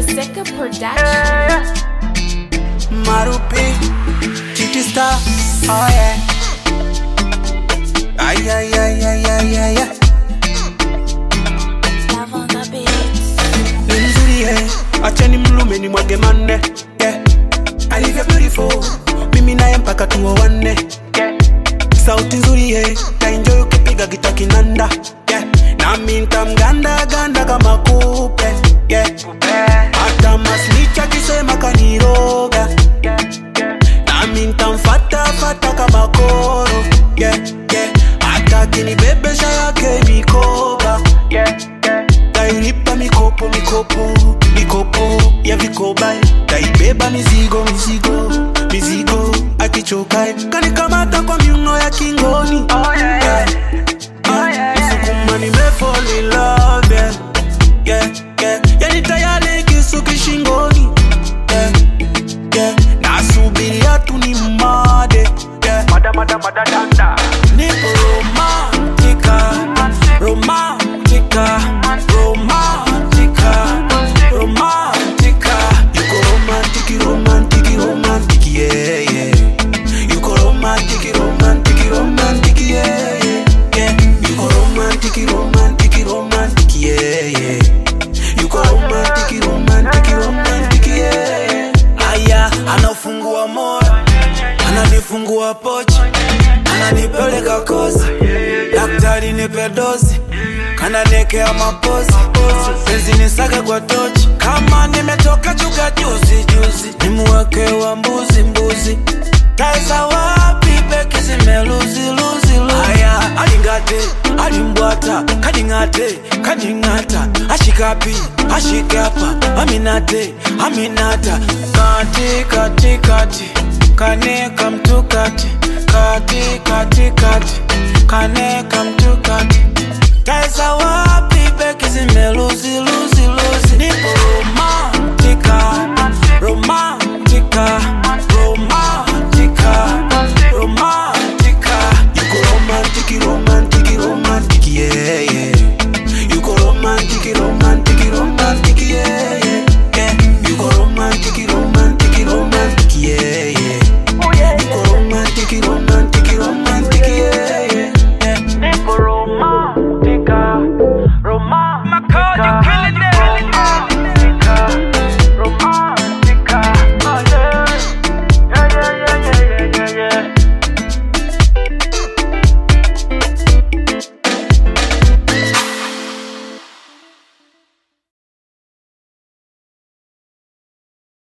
Seka Production. Marupi, Titi Star, oh yeah. Ay, ay, ay, ay, ay, ay, ay. Love on the beats. Ni mzuri yeah. Acheni mlume ni mwage manne yeah. Alivyo beautiful mimi naye mpaka tuoane yeah. Sauti nzuri yeah. Taenjoy ukipiga gita kinanda yeah. Nami ntamganda ganda kama kupe yeah. Hata masnicha kisema kaniroga nami ntamfata fata kama koro yeah, yeah. hata kinibebesha yake mikoba tailipa mikopo mikopo mikopo ya vikoba taibeba mizigo mizigo mizigo akichokae kanikamata kwa miuno ya kingoni yeah. Ah, Msukuma nimefall in love yeah. Yeah, yeah. Yani tayari kisu kishingoni yeah, yeah. nasubiria tu ni made yeah. Nipo romantika, romantika, romantika, romantika. Yuko romantiki, romantiki, romantiki, yeah, yeah. Yuko romantiki, romantiki, romantiki, yeah, yeah, yeah. Yuko romantiki, romantiki, romantiki, yeah, yeah. Yuko romantiki, romantiki, romantiki, yeah, yeah. Aya, anafungua moyo, ananifungua pochi, ananipeleka kozi, daktari nipe dozi, kananekea mapozi, penzi nisake kwa tochi, kama nimetoka chuka juzi juzi, nimuweke wa mbuzi mbuzi, taeza wapi beki zimeluzi luzi luzi. Aya, alingate, alimbwata, kaningate, kaningata, ashikapi, ashike hapa, aminate, aminata, kati kati kati, kaneka mtukati, kati kati kati, kaneka mtukati, taeza wapi beki zimeluzi luzi luzi, nipo romantika, romantika, romantika, romantika. Yuko romantiki, romantiki, romantiki, yeah, yeah. Yuko romantiki, romantiki.